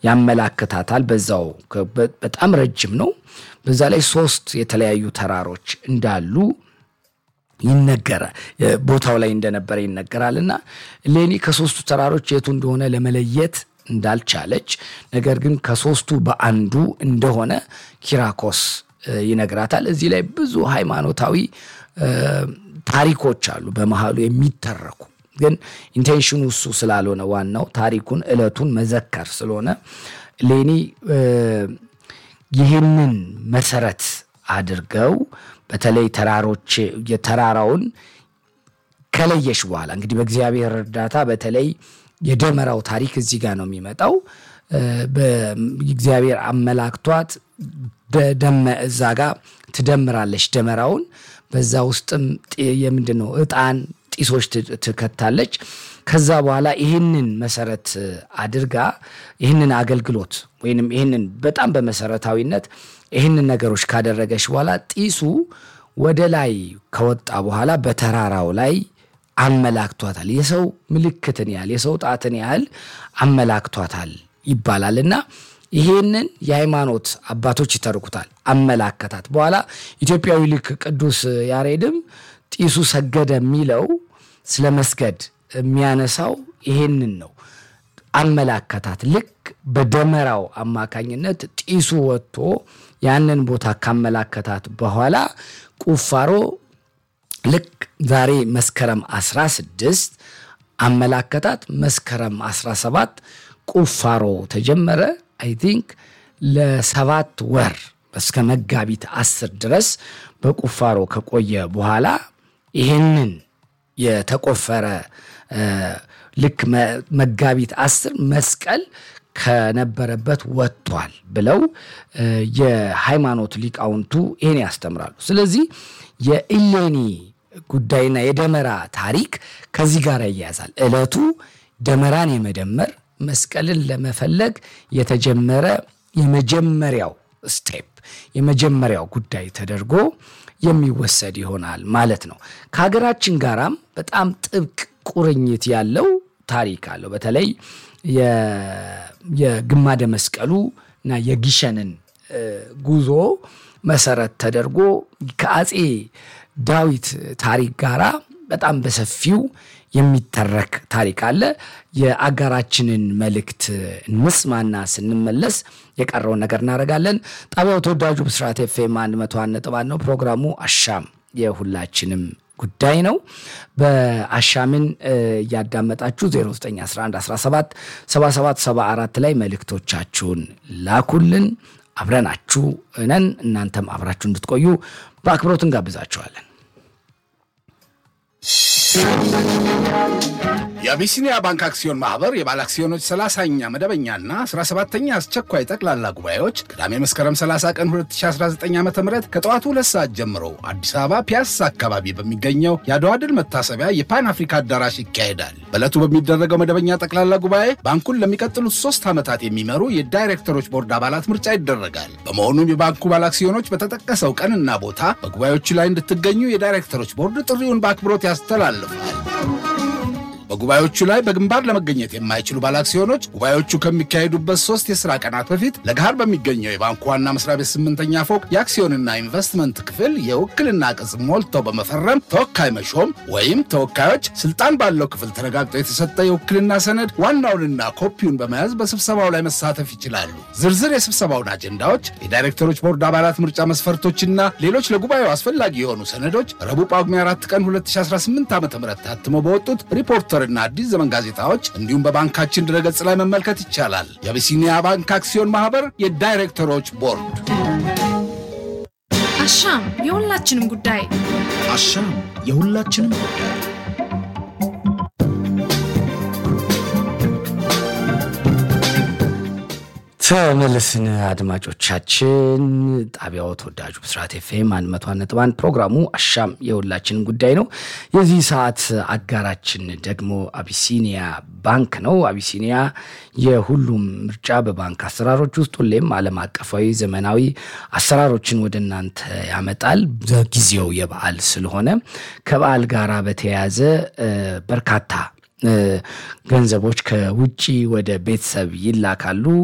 ያመላክታታል። በዛው በጣም ረጅም ነው። በዛ ላይ ሶስት የተለያዩ ተራሮች እንዳሉ ይነገረ ቦታው ላይ እንደነበረ ይነገራል። እና ሌኒ ከሶስቱ ተራሮች የቱ እንደሆነ ለመለየት እንዳልቻለች ነገር ግን ከሶስቱ በአንዱ እንደሆነ ኪራኮስ ይነግራታል። እዚህ ላይ ብዙ ሃይማኖታዊ ታሪኮች አሉ በመሃሉ የሚተረኩ ግን ኢንቴንሽኑ እሱ ስላልሆነ ዋናው ታሪኩን ዕለቱን መዘከር ስለሆነ ሌኒ ይህንን መሰረት አድርገው በተለይ ተራሮች የተራራውን ከለየሽ በኋላ እንግዲህ በእግዚአብሔር እርዳታ በተለይ የደመራው ታሪክ እዚህ ጋር ነው የሚመጣው። በእግዚአብሔር አመላክቷት በደመ እዛ ጋር ትደምራለች ደመራውን። በዛ ውስጥም የምንድን ነው ዕጣን ጢሶች ትከታለች። ከዛ በኋላ ይህንን መሰረት አድርጋ ይህንን አገልግሎት ወይንም ይህንን በጣም በመሰረታዊነት ይህንን ነገሮች ካደረገች በኋላ ጢሱ ወደ ላይ ከወጣ በኋላ በተራራው ላይ አመላክቷታል። የሰው ምልክትን ያህል የሰው ጣትን ያህል አመላክቷታል ይባላል እና ይሄንን የሃይማኖት አባቶች ይተርኩታል። አመላከታት በኋላ ኢትዮጵያዊ ልክ ቅዱስ ያሬድም ጢሱ ሰገደ የሚለው ስለ መስገድ የሚያነሳው ይሄንን ነው። አመላከታት ልክ በደመራው አማካኝነት ጢሱ ወጥቶ ያንን ቦታ ካመላከታት በኋላ ቁፋሮ ልክ ዛሬ መስከረም 16 አመላከታት። መስከረም 17 ቁፋሮ ተጀመረ። አይ ቲንክ ለሰባት ወር እስከ መጋቢት አስር ድረስ በቁፋሮ ከቆየ በኋላ ይህንን የተቆፈረ ልክ መጋቢት አስር መስቀል ከነበረበት ወጥቷል ብለው የሃይማኖት ሊቃውንቱ ይህን ያስተምራሉ። ስለዚህ የኢሌኒ ጉዳይና የደመራ ታሪክ ከዚህ ጋር ይያያዛል። ዕለቱ ደመራን የመደመር መስቀልን ለመፈለግ የተጀመረ የመጀመሪያው ስቴፕ የመጀመሪያው ጉዳይ ተደርጎ የሚወሰድ ይሆናል ማለት ነው። ከሀገራችን ጋራም በጣም ጥብቅ ቁርኝት ያለው ታሪክ አለው። በተለይ የግማደ መስቀሉ እና የጊሸንን ጉዞ መሰረት ተደርጎ ከአፄ ዳዊት ታሪክ ጋራ በጣም በሰፊው የሚተረክ ታሪክ አለ። የአጋራችንን መልእክት እንስማና ስንመለስ የቀረውን ነገር እናደርጋለን። ጣቢያው ተወዳጁ ብስራት ኤፍኤም አንድ መቶ አንድ ነጥብ አንድ ነው። ፕሮግራሙ አሻም የሁላችንም ጉዳይ ነው። በአሻምን እያዳመጣችሁ 091117 7774 ላይ መልእክቶቻችሁን ላኩልን። አብረናችሁ ነን። እናንተም አብራችሁ እንድትቆዩ በአክብሮት እንጋብዛችኋለን። የአቢሲኒያ ባንክ አክሲዮን ማህበር የባለ አክሲዮኖች 30ኛ መደበኛና 17ኛ አስቸኳይ ጠቅላላ ጉባኤዎች ቅዳሜ መስከረም 30 ቀን 2019 ዓ ም ከጠዋቱ ሁለት ሰዓት ጀምሮ አዲስ አበባ ፒያሳ አካባቢ በሚገኘው የአድዋ ድል መታሰቢያ የፓን አፍሪካ አዳራሽ ይካሄዳል። በዕለቱ በሚደረገው መደበኛ ጠቅላላ ጉባኤ ባንኩን ለሚቀጥሉት ሶስት ዓመታት የሚመሩ የዳይሬክተሮች ቦርድ አባላት ምርጫ ይደረጋል። በመሆኑም የባንኩ ባለ አክሲዮኖች በተጠቀሰው ቀንና ቦታ በጉባኤዎቹ ላይ እንድትገኙ የዳይሬክተሮች ቦርድ ጥሪውን በአክብሮት ያስተላልፋል። በጉባኤዎቹ ላይ በግንባር ለመገኘት የማይችሉ ባለአክሲዮኖች ጉባኤዎቹ ከሚካሄዱበት ሶስት የሥራ ቀናት በፊት ለገሃር በሚገኘው የባንኩ ዋና መስሪያ ቤት ስምንተኛ ፎቅ የአክሲዮንና ኢንቨስትመንት ክፍል የውክልና ቅጽ ሞልተው በመፈረም ተወካይ መሾም ወይም ተወካዮች ስልጣን ባለው ክፍል ተረጋግጦ የተሰጠ የውክልና ሰነድ ዋናውንና ኮፒውን በመያዝ በስብሰባው ላይ መሳተፍ ይችላሉ። ዝርዝር የስብሰባውን አጀንዳዎች፣ የዳይሬክተሮች ቦርድ አባላት ምርጫ መስፈርቶችና ሌሎች ለጉባኤው አስፈላጊ የሆኑ ሰነዶች ረቡዕ ጳጉሜ 4 ቀን 2018 ዓ ም ታትመው በወጡት ሪፖርተር እና አዲስ ዘመን ጋዜጣዎች እንዲሁም በባንካችን ድረገጽ ላይ መመልከት ይቻላል። የአቢሲኒያ ባንክ አክሲዮን ማህበር የዳይሬክተሮች ቦርድ። አሻም የሁላችንም ጉዳይ፣ አሻም የሁላችንም ጉዳይ። ተመልስን አድማጮቻችን። ጣቢያው ተወዳጁ ብስራት ኤፍኤም አንድ መቶ አንድ ነጥብ አንድ ፕሮግራሙ አሻም የሁላችን ጉዳይ ነው። የዚህ ሰዓት አጋራችን ደግሞ አቢሲኒያ ባንክ ነው። አቢሲኒያ የሁሉም ምርጫ በባንክ አሰራሮች ውስጥ ሁሌም ዓለም አቀፋዊ ዘመናዊ አሰራሮችን ወደ እናንተ ያመጣል። ጊዜው የበዓል ስለሆነ ከበዓል ጋራ በተያያዘ በርካታ ገንዘቦች ከውጭ ወደ ቤተሰብ ይላካሉ።